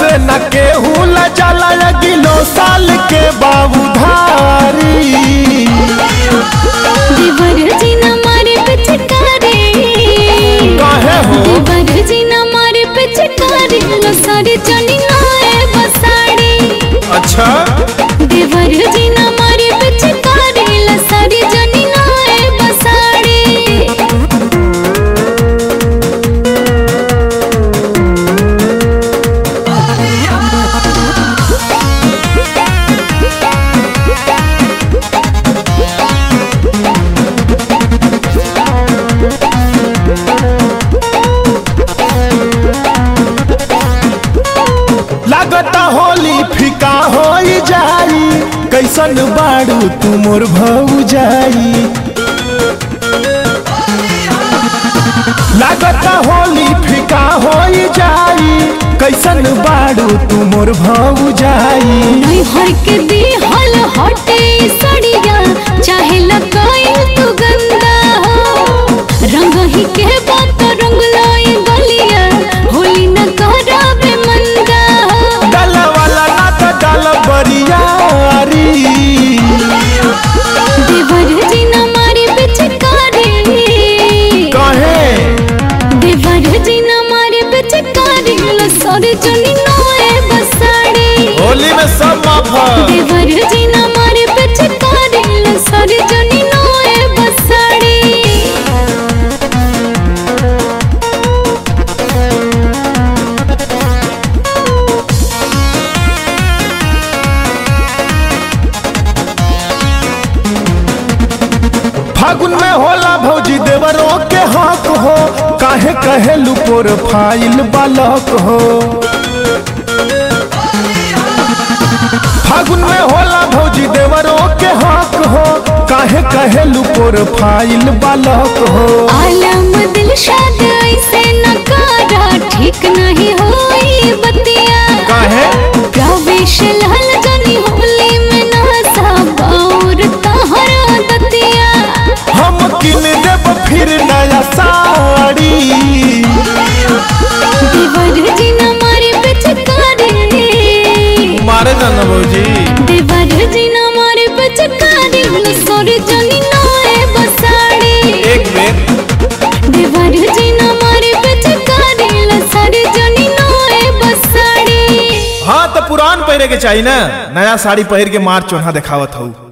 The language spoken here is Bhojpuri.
से न केहू ला जाला गिलो साल के बाबू धारी देवर जी न मारे पिचकारी काहे हो देवर जी न मारे पिचकारी लो सारे जनी नाए बसाड़ी अच्छा देवर जी न मारे पिचकारी लो सारे जनी नाए बसाड़ी लागता होली फिका हो जाई कैसन बाड़ू तू मोर भऊ जाई लागता होली फिका हो जाई कैसन बाड़ू तू मोर भऊ जाई नहीं हर के दी हल हटे सड़िया चाहे लगाई तू गंदा हो रंग ही के बात रंग लाई गलिया होली न करावे मंदा हो डाल वाला ना तो डाल बरियारी देवर जी न मारी पिचकारी कहे देवर जी न मारी पिचकारी लो सर जनी नोए बसाड़ी होली में सब माफ है। देवर जी न मारे पिचकारी लो सर जनी नोए बसाड़ी फागुन में होला भौजी देवरों के हक हो काहे कहे लुपोर फाइल बालक हो फागुन में होला भौजी देवरों के हक हो काहे कहे लुपोर फाइल बालक हो आलम दिल शाद ऐसे न करा ठीक नहीं होई बतिया काहे प्रवेश लाल जनी होली में नसा बाउर तहरा दतिया हम किन देब फिर नया साड़ी देवर जी न मारे पिचकारी मारे जाना भौजी देवर जी न मारे पिचकारी लो सर जनी नोए बसाड़ी एक बेर देवर जी न मारे पिचकारी लो सर जनी नोए बसाड़ी हाँ तो पुरान पहिरे के चाहिए ना नया साड़ी पहिर के मार चोन्हा दिखावत हूँ